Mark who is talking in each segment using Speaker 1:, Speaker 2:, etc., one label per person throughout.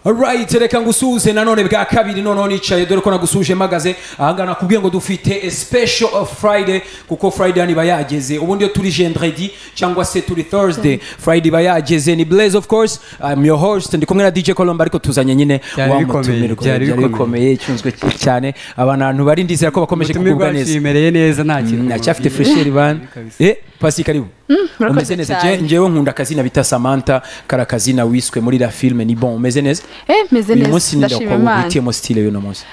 Speaker 1: Alright, reka ngusuhuze nanone bwa kabiri noneho nicaye dore ko nagusuje mpagaze ahangaha nakubwiye ngo dufite a special of friday kuko friday niba yageze ubundi iyo turi gendredi cyangwa se turi thursday friday iba yageze ni blaze of course I'm your host ndi kumwe na dj colombe ariko tuzanye nyine
Speaker 2: Byari
Speaker 1: wa
Speaker 2: bikomeye,
Speaker 1: mutumirwa.
Speaker 2: byari
Speaker 1: byari
Speaker 2: bikomeye.
Speaker 1: bikomeye icyunzwe cyane abantu bari ndizera ko bakomeje
Speaker 2: ubutumirwa
Speaker 1: kugubwa neza
Speaker 2: yashimereye neza nta kintu
Speaker 1: nacyafite fresheri bana
Speaker 2: kabisa.
Speaker 1: eh pasi karibu
Speaker 3: murakoze
Speaker 1: umeze neza
Speaker 3: cyane.
Speaker 1: Je- njyewe nkunda akazina bita samantha kari akazina wiswe muri la filime ni bon umeze neza
Speaker 3: Eh, meze
Speaker 1: uyu
Speaker 3: neza
Speaker 1: munsi ni
Speaker 3: ndashima
Speaker 1: ndakwa
Speaker 3: imana
Speaker 1: wihitiyemo sitile y'uno munsi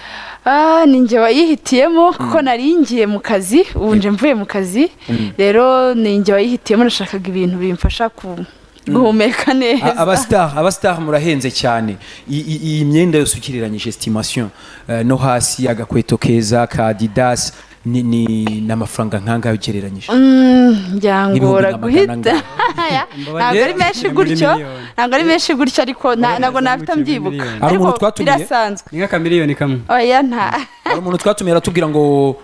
Speaker 3: Ah, ni njye wayihitiyemo kuko nari ngiye mu kazi ubu nje mvuye mu kazi rero ni njye wayihitiyemo nashakaga ibintu bimfasha ku- guhumeka
Speaker 1: A-
Speaker 3: neza
Speaker 1: abasitari abasitari murahenze cyane I- i- iyi myenda yose ugereranyije sitimasiyo no hasi agakweto keza ka adidasi ni ni- ni amafaranga nk'angahe ugereranyije
Speaker 3: Mm, byangora
Speaker 1: N'ibihumbi n'amagana
Speaker 3: guhita ntabwo ari menshi
Speaker 2: Muri
Speaker 3: gutyo
Speaker 2: miliyoni.
Speaker 3: ntabwo ari menshi gutyo ariko nta-
Speaker 2: Muri
Speaker 3: ntabwo
Speaker 2: miliyoni,
Speaker 3: nafite
Speaker 2: muri
Speaker 3: mbyibuka
Speaker 2: miliyoni.
Speaker 1: Hari umuntu
Speaker 3: Ariko
Speaker 1: twatumiye?
Speaker 3: birasanzwe
Speaker 2: ni nk'akamiliyoni kamwe
Speaker 3: oya nta
Speaker 1: hari umuntu twatumiye aratubwira ngo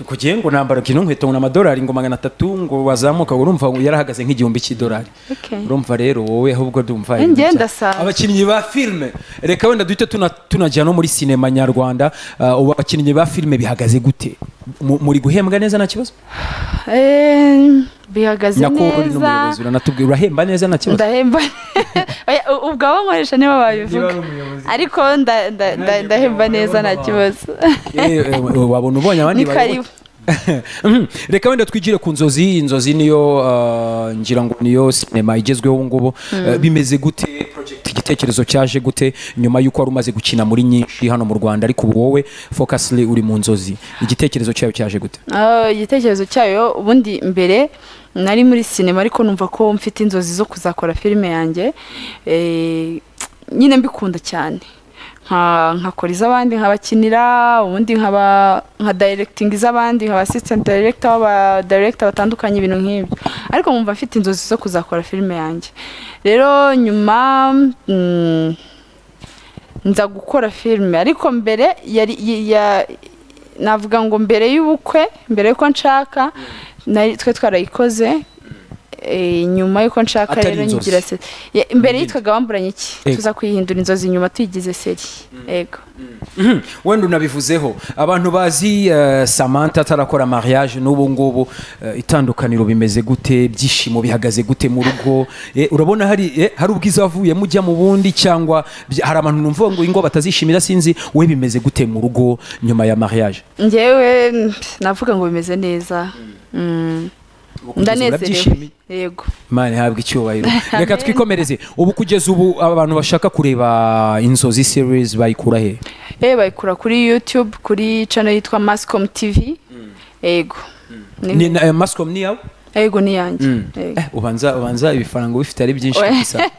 Speaker 1: kugiye ngo nambara kino nkweto ngo ni amadolari ngo magana atatu ngo wazamuka ngo urumva ngo yarahagaze nk'igihumbi cy'idolari
Speaker 3: Okay.
Speaker 1: urumva rero wowe ahubwo ndumva
Speaker 3: Eh, njye
Speaker 1: ibintu bya-
Speaker 3: ndasaza.
Speaker 1: abakinnyi ba filime reka wenda duhite tuna- tunajya no muri sinema nyarwanda Ah, ubu abakinnyi ba filime bihagaze gute Mu- muri guhembwa neza nta kibazo
Speaker 3: Eh, bihagaze
Speaker 1: nyakubahwa uri n'umuyobozi
Speaker 3: neza
Speaker 1: uranatubwira urahemba neza nta kibazo
Speaker 3: ndahemba Oya, u- ubwo abo nkoresha nibo
Speaker 2: Niba
Speaker 3: babivuga
Speaker 2: ari umuyobozi.
Speaker 3: ariko nda- nda- nda- ndahemba neza nta kibazo
Speaker 1: Eh, eh, wabona ubonye abandi
Speaker 3: ni
Speaker 1: bayoboke.
Speaker 3: karibu
Speaker 1: Mhm. reka wenda twigire ku nzozi inzozi niyo uh, ngira ngo niyo sinema igezweho ubu ngubu Eh, bimeze gute project igitekerezo cyaje gute nyuma y'uko wari umaze gukina muri nyinshi hano mu rwanda ariko ubu wowe focusly uri mu nzozi igitekerezo cyayo cyaje gute
Speaker 3: Ah, igitekerezo cyayo ubundi mbere nari muri sinema ariko numva ko mfite inzozi zo kuzakora filime yanjye Eh, nyine mbikunda cyane Nka- nkakora iz'abandi nkabakinira ubundi nkaba nka directing iz'abandi nkaba assistant director w'aba director batandukanye ibintu nk'ibyo ariko nkumva mfite inzozi zo kuzakora filime yanjye rero nyuma mm, nza gukora filime ariko mbere yari y- ya- navuga ngo mbere y'ubukwe mbere y'uko nshaka nari twe twarayikoze eh, nyuma y'uko nshaka
Speaker 1: Atari
Speaker 3: rero
Speaker 1: inzozi.
Speaker 3: nyigira se Ye- mbere yitwaga wamburanye iki
Speaker 1: Yego.
Speaker 3: tuza kuyihindura inzozi nyuma tuyigize seri yego
Speaker 1: Mhm. wenda unabivuzeho abantu bazi eh, samantha atarakora mariage n'ubu ngubu eh, itandukaniro bimeze gute ibyishimo bihagaze gute mu rugo Eh, urabona hari eh, hari ubwiza wavuyemo ujya mu bundi cyangwa bya- hari abantu numva ngo ingo batazishimira sinzi we bimeze gute mu rugo nyuma ya mariage
Speaker 3: njyewe mm, navuga ngo bimeze neza Mm. ndanezerewe
Speaker 1: Urabyishimiye?
Speaker 3: yego
Speaker 1: imana ihabwa icyubahiro reka twikomereze ubu kugeza ubu abantu bashaka kureba inzozi series bayikura he
Speaker 3: eh bayikura kuri youtube kuri channel yitwa mascom tv yego Ni-
Speaker 1: Ni- na- eh, mascom ni yawe
Speaker 3: yego ni yanjye Yego.
Speaker 1: Eh, ubanza ubanza ibifaranga bifite ari byinshi
Speaker 3: Oya.
Speaker 1: gusa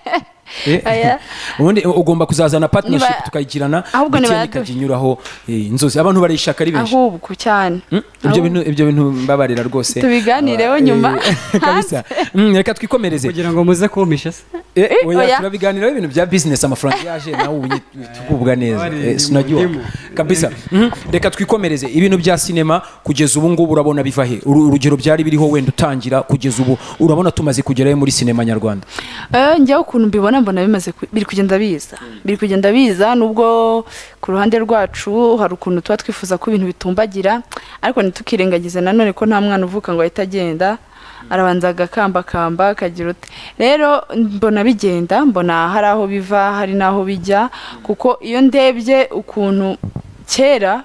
Speaker 1: Eh,
Speaker 3: Oya.
Speaker 1: ubundi ugomba kuzazana partnership
Speaker 3: Niba-
Speaker 1: tukayigirana
Speaker 3: ahubwo
Speaker 1: ndetse
Speaker 3: niba-
Speaker 1: nikajya inyuraho eh, inzozi abantu barayishaka ari benshi
Speaker 3: ahubwo cyane
Speaker 1: Mm, ibyo
Speaker 3: ahubwo-
Speaker 1: bintu ibyo bintu mbabarira rwose
Speaker 3: Tubiganireho
Speaker 1: Ah,
Speaker 3: nyuma.
Speaker 1: eh, kabisa Mm, reka twikomereze
Speaker 2: kugira ngo muze kumpisha se
Speaker 1: Eh, oya,
Speaker 3: oya.
Speaker 1: turabiganiraho ibintu bya business amafaranga yaje nawe ubu tugubwa neza
Speaker 2: Abari
Speaker 1: Eh,
Speaker 2: mu
Speaker 1: sinajya
Speaker 2: ndimu.
Speaker 1: kabisa Mhm. reka twikomereze ibintu bya sinema kugeza ubu ngubu urabona biva he Uru- urugero byari biriho wenda utangira kugeza ubu urabona tumaze kugerayo muri sinema nyarwanda
Speaker 3: Eh, njyewe ukuntu mbibona mbona bimaze ku- biri kugenda biza biri kugenda biza nubwo ku ruhande rwacu hari ukuntu tuba twifuza ko ibintu bitumbagira ariko ntitukirengagize nanone ko nta mwana uvuka ngo ahita agenda arabanza agakambakamba akagira uti rero mbona bigenda mbona hari aho biva hari n'aho bijya kuko iyo ndebye ukuntu kera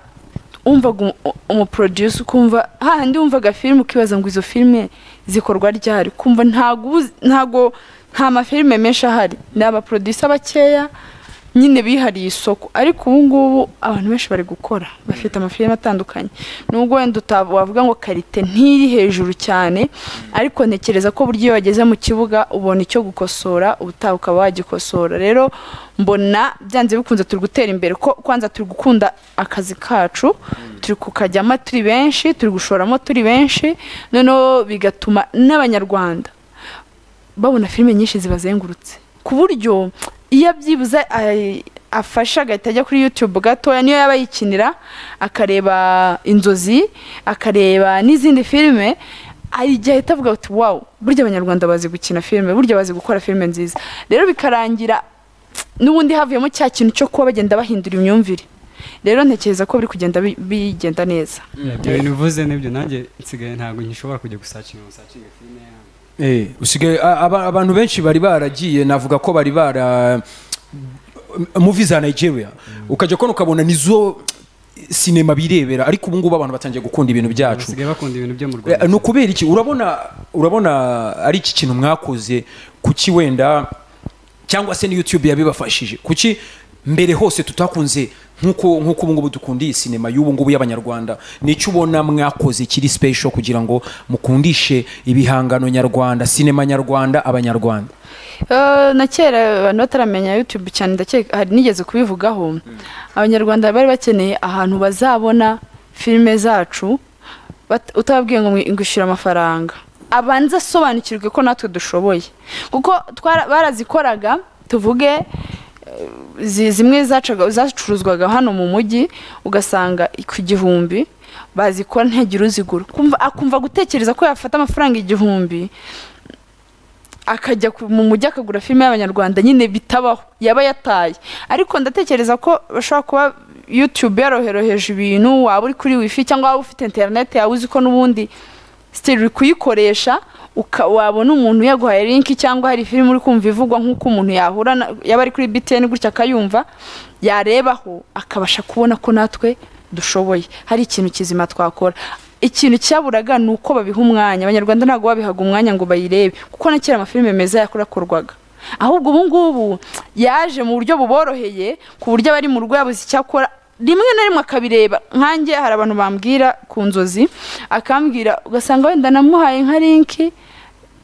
Speaker 3: wumvaga umu- umuproduce ukumva hahandi wumvaga filime ukibaza ngo izo filime zikorwa ryari ukumva ntago uzi- ntago nta mafilime menshi ahari ni abaproducer bakeya nyine bihariye isoko ariko ubu ngubu abantu benshi bari gukora bafite amafilime atandukanye nubwo wenda uta- wavuga ngo karite ntiri hejuru cyane ariko ntekereza ko buryo iyo wageze mu kibuga ubona icyo gukosora ubutaha ukaba wagikosora rero mbona byanze bikunze turi gutera imbere ko kwanza turi gukunda akazi kacu turi kukajyamo turi benshi turi gushoramo turi benshi noneho bigatuma n'abanyarwanda babona filime nyinshi zibazengurutse ku buryo iyo abyibuze ay- afashe agahita ajya kuri youtube gatoya niyo yaba yikinira akareba inzozi akareba n'izindi filime ajya ahita avuga ati wawu burya abanyarwanda bazi gukina filime burya bazi gukora filime nziza rero bikarangira n'ubundi havuyemo cya kintu cyo kuba bagenda bahindura imyumvire rero ntekereza ko biri kugenda bi- bigenda neza
Speaker 2: ibyo bintu uvuze nibyo nanjye nsigaye ntabwo ngishobora kujya gusacinga gusacinga filime yanjye
Speaker 1: Eh, usigaye a- aba- abantu benshi bari baragiye navuga ko bari bara muvi za nigeria ukajya kubona ukabona nizo sinema birebera ariko ubu ngubu abantu batangiye gukunda ibintu byacu
Speaker 2: basigaye bakunda ibintu byo mu
Speaker 1: Eh,
Speaker 2: rwanda
Speaker 1: ni ukubera iki urabona urabona ari iki kintu mwakoze kuki wenda cyangwa se ni youtube yabibafashije kuki mbere hose tutakunze nk'uko nk'uko ubu ngubu dukunda iyi sinema y'ubu ngubu y'abanyarwanda nicyo ubona mwakoze kiri special kugira ngo mukundishe ibihangano nyarwanda sinema nyarwanda abanyarwanda
Speaker 3: Eh, na kera abantu bataramenya youtube cyane ndakeka hari nigeze kubivugaho abanyarwanda bari bakeneye ahantu bazabona filime zacu bat- utababwiye ngo ngwishyura amafaranga abanza asobanukirwe ko natwe dushoboye kuko twara- barazikoraga tuvuge eh, zi- zimwe zacaga- zacuruzwaga hano mu mujyi ugasanga ku gihumbi bazikora ntihagire uzigura Kumva- akumva gutekereza ko yafata amafaranga igihumbi akajya ku- mu mujyi akagura filime y'abanyarwanda nyine bitabaho yaba yataye ariko ndatekereza ko bashobora kuba youtube yaroheroheje ibintu waba uri kuri wifi cyangwa waba ufite interineti yawe uzi ko n'ubundi sitiri uri kuyikoresha uka- wabona umuntu yaguhaye linki cyangwa hari filime uri kumva ivugwa nk'uko umuntu yahura na- yaba ari kuri btn gutya akayumva yarebaho akabasha kubona ko natwe dushoboye hari ikintu kizima twakora ikintu cyaburaga ni uko babiha umwanya abanyarwanda ntabwo babihaga umwanya ngo bayirebe kuko na kera amafilime meza yakorakorwaga ahubwo ubu ngubu yaje mu buryo buboroheye ku buryo abari mu rugo yabuze icyo akora rimwe na rimwe akabireba nkanjye hari abantu bambwira ku nzozi akambwira ugasanga wenda namuhaye nka linki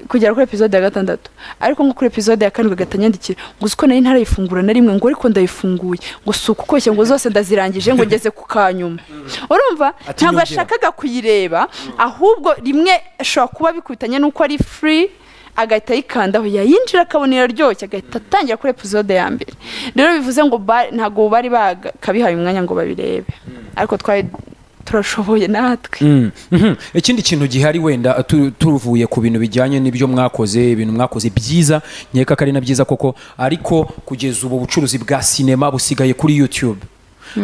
Speaker 3: kugera kuri episode ya gatandatu ariko nko kuri episode ya kane ugahita anyandikira ngo uzi ko nari ntarayifungura na rimwe ngo ariko ndayifunguye ngo si ukukoshye ngo zose ndazirangije ngo ngeze ku kanyuma urumva
Speaker 1: Ati nyongera.
Speaker 3: ntabwo yashakaga kuyireba ahubwo rimwe ashobora kuba bikubitanye n'uko ari free agahita ayikandaho yayinjira akabona iraryoshye agahita atangira kuri episode ya mbere rero bivuze ngo ba- ntabwo bari bakabihaye umwanya ngo babirebe ariko twari turashoboye natwe
Speaker 1: Mm, mhm. ikindi kintu gihari wenda tu- tuvuye ku bintu bijyanye n'ibyo mwakoze ibintu mwakoze byiza nkeka ko ari na byiza koko ariko kugeza ubu bucuruzi bwa sinema busigaye kuri youtube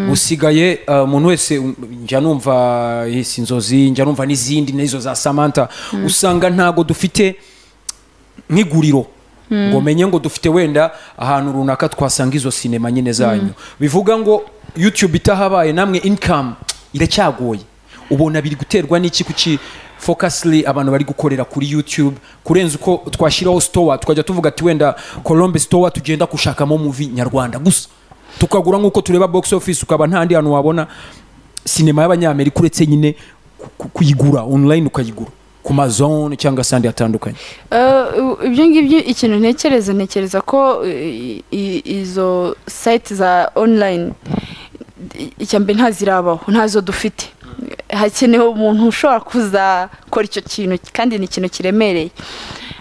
Speaker 1: busigaye uh, umuntu wese um, njya numva eh, si inzozi njya numva n'izindi n'izo za samantha usanga ntago dufite nk'iguriro ngo menye ngo dufite wenda ahantu runaka twasanga izo sinema nyine zanyu bivuga ngo youtube itahabaye namwe income iracyagoye ubona biri guterwa n'iki kuki focusly abantu bari gukorera kuri youtube kurenza uko twashyiraho store tukajya tuvuga ati wenda colombe store tugenda gushakamo muvi nyarwanda gusa tukagura nk'uko tureba box office ukaba ntandi hantu wabona sinema y'abanyamerika uretse nyine ku- ku- kuyigura online ukayigura ku mazone cyangwa se ahandi hatandukanye
Speaker 3: Eh, u- ibyo ngibyo ikintu ntekereza ntekereza ko i- i- izo site za online i- icya mbere ntazirabaho ntazo dufite hakenewe umuntu ushobora kuzakora icyo kintu kandi ni ikintu kiremereye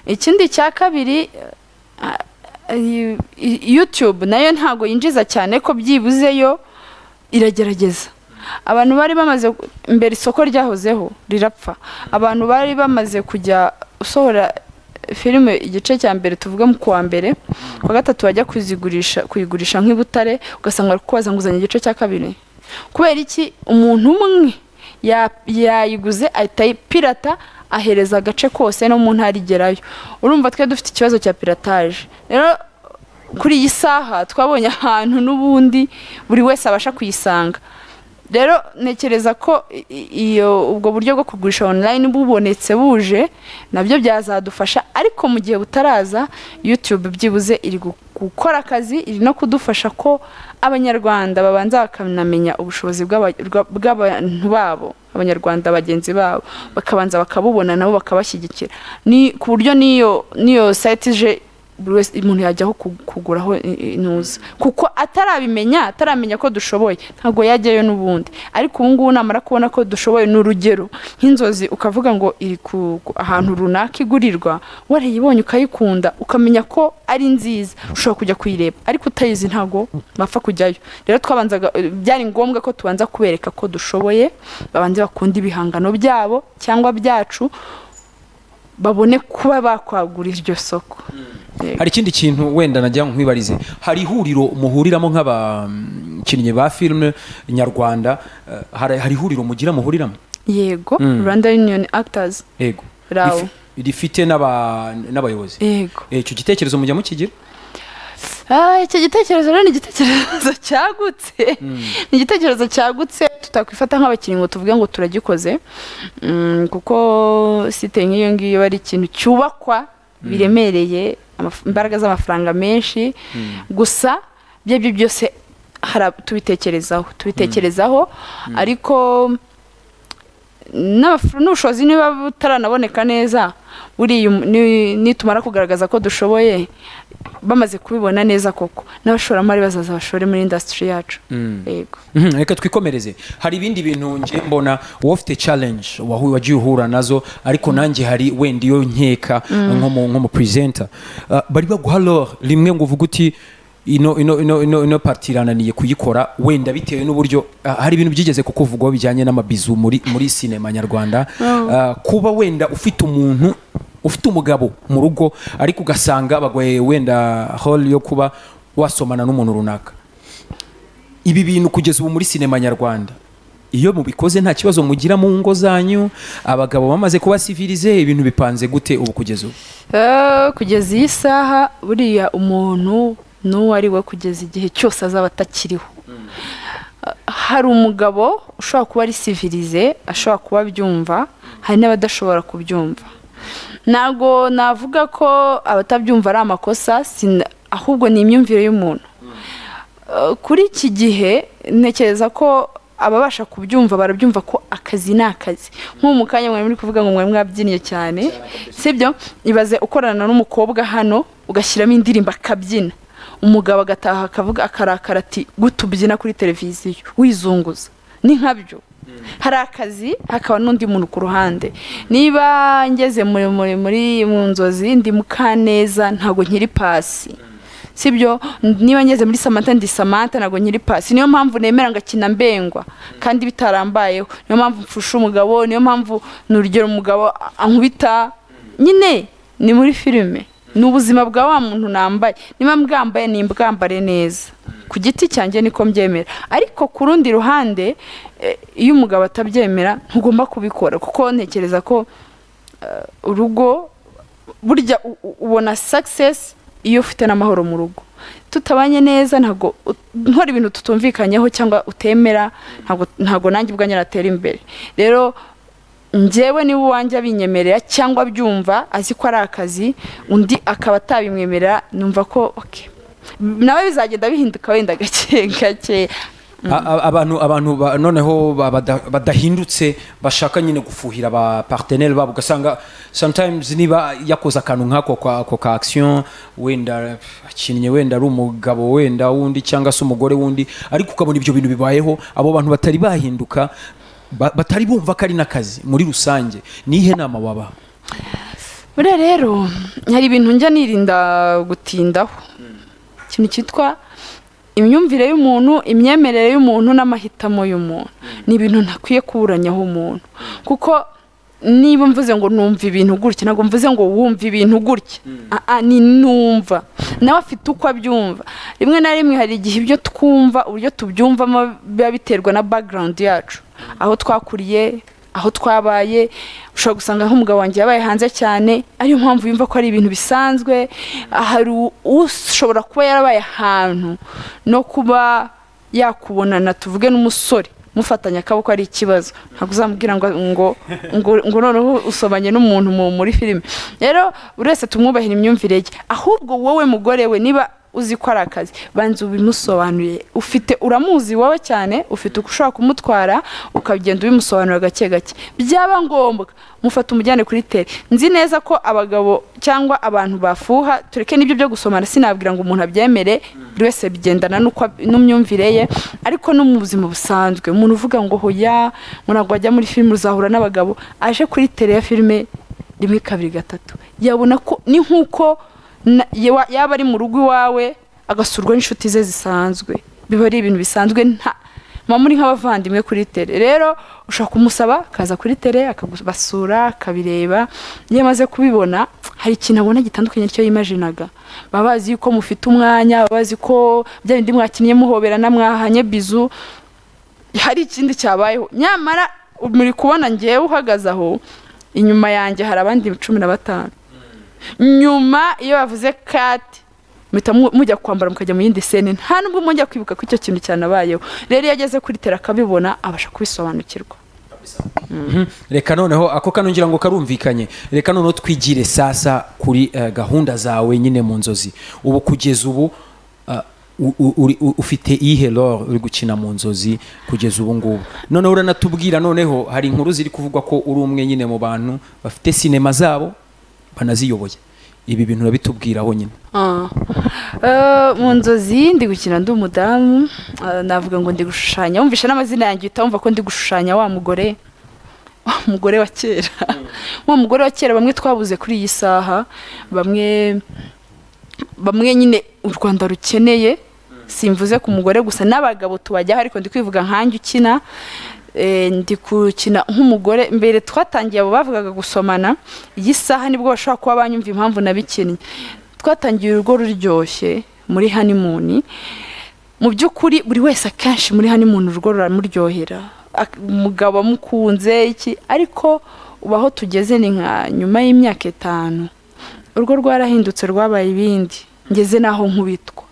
Speaker 3: ikindi cya kabiri eh, eh, i- youtube nayo ntabwo yinjiza cyane ko byibuzeyo iragerageza abantu bari bamaze mbere isoko ryahozeho rirapfa abantu bari bamaze kujya usohora filime igice cya mbere tuvuge mu kuwa mbere kuwa gatatu bajya kuzigurisha kuyigurisha nk'i Butare ugasanga bari kubaza nguzanyo igice cya kabiri kubera iki umuntu umwe ya- yayiguze ahita ayipirata ahereza agace kose no mu ntara igerayo urumva twe dufite ikibazo cya pirataje rero kuri iyi saha twabonye ahantu n'ubundi buri wese abasha kuyisanga rero ntekereza ko i- i- iyo ubwo buryo bwo kugurisha online bubonetse buje nabyo byazadufasha ariko mu gihe butaraza youtube byibuze iri gu- gukora akazi iri no kudufasha ko abanyarwanda babanza bakanamenya ubushobozi bw'aba- bwa- bw'abantu babo abanyarwanda bagenzi babo bakabanza bakabubona nabo bakabashyigikira ni ku buryo n'iyo n'iyo site ije buri wese umuntu yajyaho ku- kuguraho i- intuza kuko atarabimenya ataramenya ko dushoboye ntabwo yajyayo n'ubundi ariko ubu ngubu namara kubona ko dushoboye ni urugero nk'inzozi ukavuga ngo iri ku ku- ahantu runaka igurirwa warayibonye ukayikunda ukamenya ko ari nziza ushobora kujya kuyireba ariko utayizi ntabwo bapfa kujyayo rero twabanzaga byari ngombwa ko tubanza kubereka ko dushoboye babanze bakunda ibihangano byabo cyangwa byacu babone kuba bakwagura iryo soko Yego.
Speaker 1: hari ikindi kintu wenda najya nkwibarize hari ihuriro muhuriramo nk'abakinnyi ba filime nyarwanda eh, hari hari ihuriro mugira muhuriramo
Speaker 3: yego
Speaker 1: Mm.
Speaker 3: rwanda union actors
Speaker 1: yego
Speaker 3: Raw.
Speaker 1: Rifi- rifite n'aba- n'abayobozi
Speaker 3: yego
Speaker 1: Eh, icyo gitekerezo mujya mukigira
Speaker 3: Ah, icyo gitekerezo rero ni igitekerezo cyagutse ni igitekerezo cyagutse tutakwifata nk'abakinnyi ngo tuvuge ngo turagikoze Mm, kuko site nk'iyo ngiyo aba ari ikintu cyubakwa biremereye amaf- imbaraga z'amafaranga menshi gusa ibyo ari byo byose hari ab- tubitekerezaho tubitekerezaho ariko n'abaf- n'ubushobozi niba butaranaboneka neza buriya um- ni- nitumara kugaragaza ko dushoboye bamaze kubibona neza koko n'abashoramari bazaza bashore muri indasitiri yacu yego
Speaker 1: Mhm, reka twikomereze hari ibindi bintu ngiye mbona wowe ufite challenge wahu- wagiye uhura nazo ariko nanjye hari wenda iyo nkeka nk'umupresenta bari baguha lore rimwe ngo uvuge uti ino ino ino ino ino parti irananiye kuyikora wenda bitewe n'uburyo ah, hari ibintu byigeze kukuvugwaho bijyanye n'amabizu muri muri sinema nyarwanda Ah, kuba wenda ufite umuntu ufite umugabo mu rugo ariko ugasanga bagoye wenda hall yo kuba wasomana n'umuntu runaka ibi bintu kugeza ubu muri sinema nyarwanda iyo mubikoze nta kibazo mugira mu ngo zanyu abagabo bamaze kuba sivilize ibintu bipanze gute ubu kugeza ubu
Speaker 3: Eh, kugeza iyi saha buriya umuntu n'uwo ari we kugeza igihe cyose azaba atakiriho Ah, hari umugabo ushobora kuba ari sivilize ashobora kuba abyumva hari n'abadashobora kubyumva ntabwo navuga ko abatabyumva ari amakosa sina- ahubwo ni imyumvire y'umuntu Eh, kuri iki gihe ntekereza ko ababasha kubyumva barabyumva ko akazi ni akazi nk'ubu mu kanya mwari muri kuvuga ngo mwari mwabyinnye cyane sibyo ibaze ukorana n'umukobwa hano ugashyiramo indirimbo akabyina umugabo agataha akavuga akarakara ati gute ubyina kuri televiziyo wizunguza ni nkabyo hari akazi hakaba n'undi muntu ku ruhande niba ngeze muri muri muri mu nzozi ndi mukaneza ntabwo nkiri pasi sibyo niba ngeze muri samata ndi samata ntabwo nkiri pasi niyo mpamvu nemera ngakina mbengwa kandi bitarambayeho niyo mpamvu mfusha umugabo niyo mpamvu ni urugero umugabo ankubita nyine ni muri filime ni ubuzima bwa wa muntu nambaye niba mbwambaye ni mbwambare neza ku giti cyanjye niko mbyemera ariko ku rundi ruhande eh, iyo umugabo atabyemera ntugomba kubikora kuko ntekereza ko eh, urugo burya u- u- ubona success iyo ufite n'amahoro mu rugo tutabanye neza ntabwo ut- nkora ibintu tutumvikanyeho cyangwa utemera ntabwo ntabwo nanjye ubwanjye natera imbere rero njyewe niba uwanjye abinyemerera cyangwa abyumva azi ko ari akazi undi akaba atabimwemerera numva ko okay. nawe bizagenda bihinduka wenda gake gake
Speaker 1: A- a- abantu abantu ba- noneho ba- bada- badahindutse bashaka nyine gufuhira aba partenaire babo ugasanga sometimes niba yakoze akantu nk'ako ka- ako ka action wenda akinnye wenda ari umugabo wenda wundi cyangwa se umugore wundi ariko ukabona ibyo bintu bibayeho abo bantu batari bahinduka ba- batari bumva ko ari n'akazi muri rusange nihe nama wabaha
Speaker 3: buriya rero hari ibintu njya nirinda gutindaho ikintu cyitwa imyumvire y'umuntu imyemerere y'umuntu n'amahitamo y'umuntu ni ibintu ntakwiye kuburanyaho umuntu kuko niba mvuze ngo numva ibintu gutya ntabwo mvuze ngo wumva ibintu gutya Ah, ah, ni numva nawe afite uko abyumva rimwe na rimwe hari igihe ibyo twumva uburyo tubyumvamo biba biterwa na background yacu aho twakuriye aho twabaye ushobora gusanga nk'umugabo wanjye yabaye hanze cyane ariyo mpamvu yumva ko ari ibintu bisanzwe hari u- ushobora kuba yarabaye ahantu no kuba yakubonana tuvuge n'umusore mufatanya akaboko ari ikibazo ntabwo uzamubwira ngo ngo ngo, ngo noneho usobanye n'umuntu mu- muri filime rero buri wese tumwubahira imyumvire ye ahubwo wowe mugore we niba uzi ko ari akazi banza ubimusobanuriye ufite uramuzi wowe cyane ufite uko ushobora kumutwara ukagenda ubimusobanurira gake gake byaba ngombwa mufata umujyane kuri tele nzi neza ko abagabo cyangwa abantu bafuha tureke n'ibyo byo gusomana sinabwira ngo umuntu abyemere buri wese bigendana n'uko ab- n'imyumvire ye ariko no mu buzima busanzwe umuntu uvuga ngo hoya ngo ntabwo wajya muri filime uzahura n'abagabo aje kuri tele ya filime rimwe kabiri gatatu yabona ko ni nk'uko na- yewa- yaba ari mu rugo iwawe agasurwa n'inshuti ze zisanzwe biba ari ibintu bisanzwe nta muba muri nk'abavandimwe kuri tere rero ushobora kumusaba akaza kuri tere akabasura akabireba iyo amaze kubibona hari ikintu abona gitandukanye n'icyo yimajinaga baba bazi yuko mufite umwanya baba bazi ko bya bindi mwakinnye muhoberana mwahanye bizu hari ikindi cyabayeho nyamara muri kubona ngewe uhagaze aho inyuma yanjye hari abandi cumi na batanu nyuma iyo bavuze kati muhita mu- mujya kwambara mukajya mu yindi sene nta nubwo mujya kwibuka ko icyo kintu cyanabayeho rero iyo ageze kuri tera akabibona abasha kubisobanukirwa
Speaker 1: reka noneho ako kano ngira ngo karumvikanye reka noneho twigire sasa kuri eh, gahunda zawe nyine mu nzozi ubu kugeza ubu eh, u- u- uri- u- ufite iyihe lore uri gukina mu nzozi kugeza ubu ngubu noneho uranatubwira noneho hari inkuru ziri kuvugwa ko uri umwe nyine mu bantu bafite sinema zabo banaziyoboye ibi bintu urabitubwiraho nyine
Speaker 3: Ah. Eh, mu nzozi ndi gukina ndi umudamu eh, navuga ngo ndi gushushanya wumvishe n'amazina yanjye uhita wumva ko ndi gushushanya wa mugore wa mugore wa kera wa mugore wa kera bamwe twabuze kuri iyi saha bamwe bamwe nyine u rwanda rukeneye simvuze ku mugore gusa n'abagabo tubajyaho ariko ndi kwivuga nkanjye ukina Eh, ndi gukina nk'umugore mbere twatangiye abo bavugaga gusomana iyi saha nibwo bashobora kuba banyumva impamvu nabikinnye twatangiye urugo ruryoshye muri hanimuni mu by'ukuri buri wese akenshi muri hano umuntu urugo ruramuryohera Ak- umugabo amukunze iki ariko ubu aho tugeze ni nka nyuma y'imyaka itanu urugo rwarahindutse rwabaye ibindi ngeze n'aho nkubitwa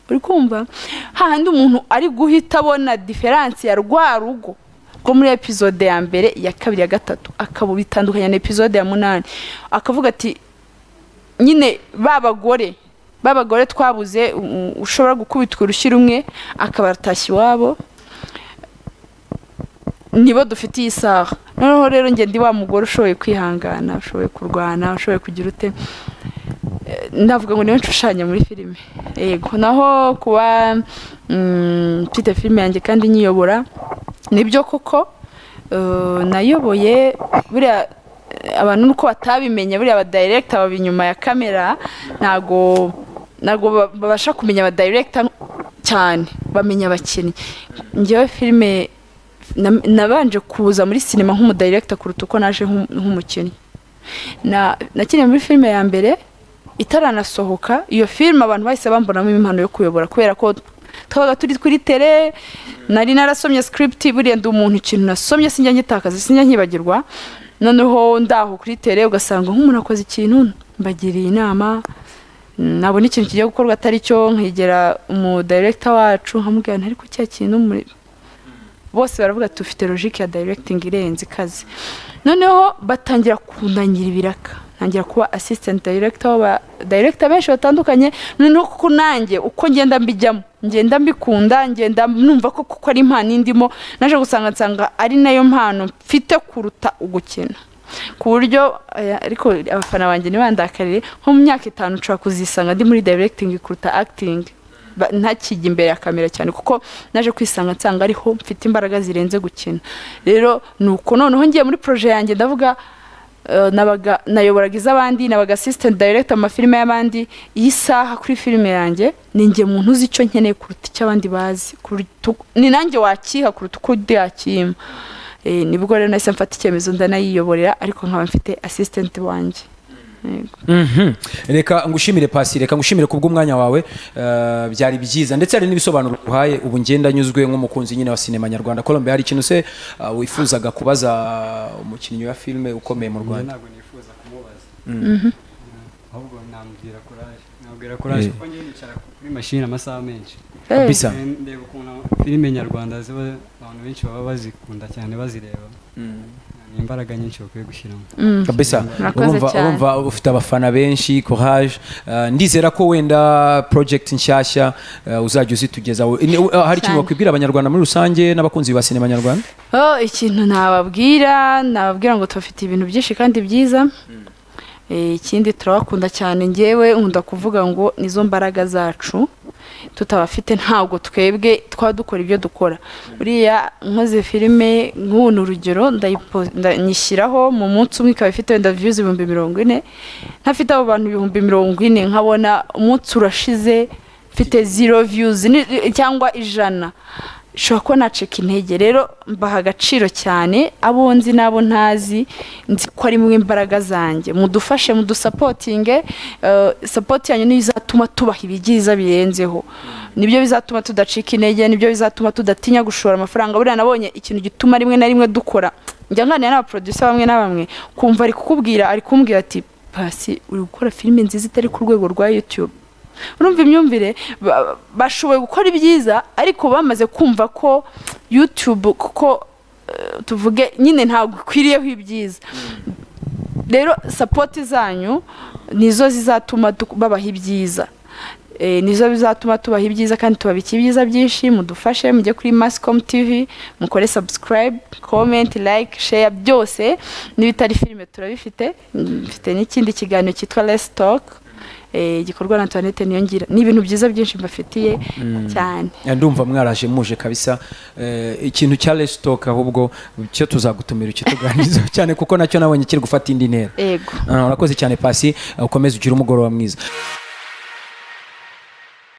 Speaker 3: uri kumva hahandi umuntu ari guhita abona diferansi ya rwa rugo rwo muri epizode ya mbere iya kabiri ya gatatu akaba bitandukanya na epizode ya munani akavuga ati nyine ba bagore ba bagore twabuze u- u- ushobora gukubitwa urushyi rumwe akabatashya iwabo nibo dufite iyi saha noneho rero njye ndi wa mugore ushoboye kwihangana ushoboye kurwana ushoboye kugira ute Eh, navuga ngo niwe nshushanya muri filime yego naho kuba mm, mfite filime yanjye kandi nyiyobora nibyo koko eh, nayoboye buriya eh, abantu nuko batabimenye buriya abadirekita baba inyuma ya kamera ntago ntago ba- babasha kumenya abadirekita cyane bamenya abakinnyi ngewe filime na- nabanje kuza muri sinema nk'umudirekita kuruta uko naje nk'um- nk'umukinnyi na nakiniye muri filime ya mbere itaranasohoka iyo filime abantu bahise bambonamo impano yo kuyobora kubera ko twabaga turi kuri tere nari narasomye script buriya ndi umuntu ikintu nasomye sinjya ngitakaza sinjya nkibagirwa noneho ndaho kuri tere ugasanga nk'umuntu akoze ikintu mbagiriye inama nabona ikintu kigiye gukorwa atari cyo nkegera umudirekita wacu nkamubwira nti ariko cya kintu muri bose baravuga tufite logike ya directing irenze ikaze noneho batangira kundangira ibiraka ntangira kuba assistant director wa director benshi batandukanye noneho kuko nanjye uko ngenda mbijyamo ngenda mbikunda ngenda numva ko kuko ari impano indimo naje gusanga nsanga ari nayo mpano mfite kuruta ugukina ku buryo aya, ariko abafana banjye ntibandakarire nko mu myaka itanu nshobora kuzisanga ndi muri directing kuruta acting ba- ntakijya imbere ya kamera cyane kuko naje kwisanga nsanga ariho mfite imbaraga zirenze gukina rero ni uko noneho ngiye muri proje yanjye ndavuga eh, nabaga nayoboraga iz'abandi nabaga assistant director mu mafilime y'abandi iyi saha kuri filime yanjye ni njye muntu uzi icyo nkeneye kuruta icyo abandi bazi kuruta uko- ni nanjye wakiha kuruta uko undi yakima Eh, nibwo rero nahise mfata icyemezo ndanayiyoborera ariko nkaba mfite assistant wanjye Yego.
Speaker 1: Mhm. reka ngushimire pasi reka ngushimire kubw'umwanya wawe eh, byari byiza ndetse hari n'ibisobanuro uhaye ubu ngenda nyuzwe nk'umukunzi nyine wa sinema nyarwanda kolombe hari ikintu se eh, wifuzaga kubaza umukinnyi wa filime ukomeye mu
Speaker 2: njye
Speaker 1: rwanda
Speaker 2: ntabwo nifuza kumubaza Mm. ahubwo namubwira courage namubwira courage
Speaker 1: Eh.
Speaker 2: kuko njye nicara kuri mashini amasaha menshi
Speaker 3: Eh,
Speaker 1: Bisa.
Speaker 2: Eh, ndeba ukuntu filime nyarwanda ziba abantu benshi baba bazikunda cyane bazireba ni imbaraga nyinshi bakwiye gushyiramo
Speaker 3: mm.
Speaker 1: kabisa
Speaker 3: Murakoze
Speaker 1: urumva
Speaker 3: cyane.
Speaker 1: urumva ufite abafana benshi courage eh, ndizera ko wenda project nshyashya eh, uzajya uzitugezaho Ni- eh, hari ikintu
Speaker 3: Cyane.
Speaker 1: wakwibwira abanyarwanda muri rusange n'abakunzi ba sinema nyarwanda
Speaker 3: Oh, ikintu nababwira nababwira ngo tubafite ibintu byinshi kandi byiza Eh, ikindi turabakunda cyane ngewe nkunda kuvuga ngo nizo mbaraga zacu tutabafite ntabwo twebwe twaba dukora ibyo dukora buriya nkoze filime nk'ubu ni urugero ndayipo- nda- nyishyiraho mu munsi umwe ikaba ifite wenda views ibihumbi mirongo ine ntafite abo bantu ibihumbi mirongo ine nkabona umunsi urashize mfite zero views ni- cyangwa ijana nshobora kuba nacika intege rero mbaha agaciro cyane abo nzi n'abo ntazi nzi ko ari mwe imbaraga zanjye mudufashe mudusapotinge eh, sapoti yanyu niyo izatuma tubaha ibyiza birenzeho nibyo bizatuma tudacika intege nibyo bizatuma tudatinya gushora amafaranga buriya nabonye ikintu gituma rimwe na rimwe dukora njya nganira n'abaproducer bamwe na bamwe kumva ari kukubwira ari kumbwira ati pasi uri gukora filime nziza itari ku rwego rwa youtube urumva imyumvire ba- bashoboye gukora ibyiza ariko bamaze kumva ko youtube kuko eh, tuvuge nyine ntabwo ikwiriyeho ibyiza rero sapoti zanyu nizo zizatuma tu- babaha ibyiza Eh, nizo bizatuma tubaha ibyiza kandi tubabika ibyiza byinshi mudufashe mujye kuri mascom tv mukore subscribe comment like share byose n'ibitari filime turabifite Mm, mfite n'ikindi kiganiro cyitwa less talk eh, gikorwa na antoinette niyongira ni ibintu byiza byinshi mbafitiye cyane
Speaker 1: ndumva mwaraje muje kabisa Eh, ikintu cya resitoke ahubwo cyo tuzagutumira ukituganiriza cyane kuko nacyo nabonye kiri gufata indi ntera
Speaker 3: yego
Speaker 1: Ah, urakoze cyane pasi ukomeze ugire umugoroba mwiza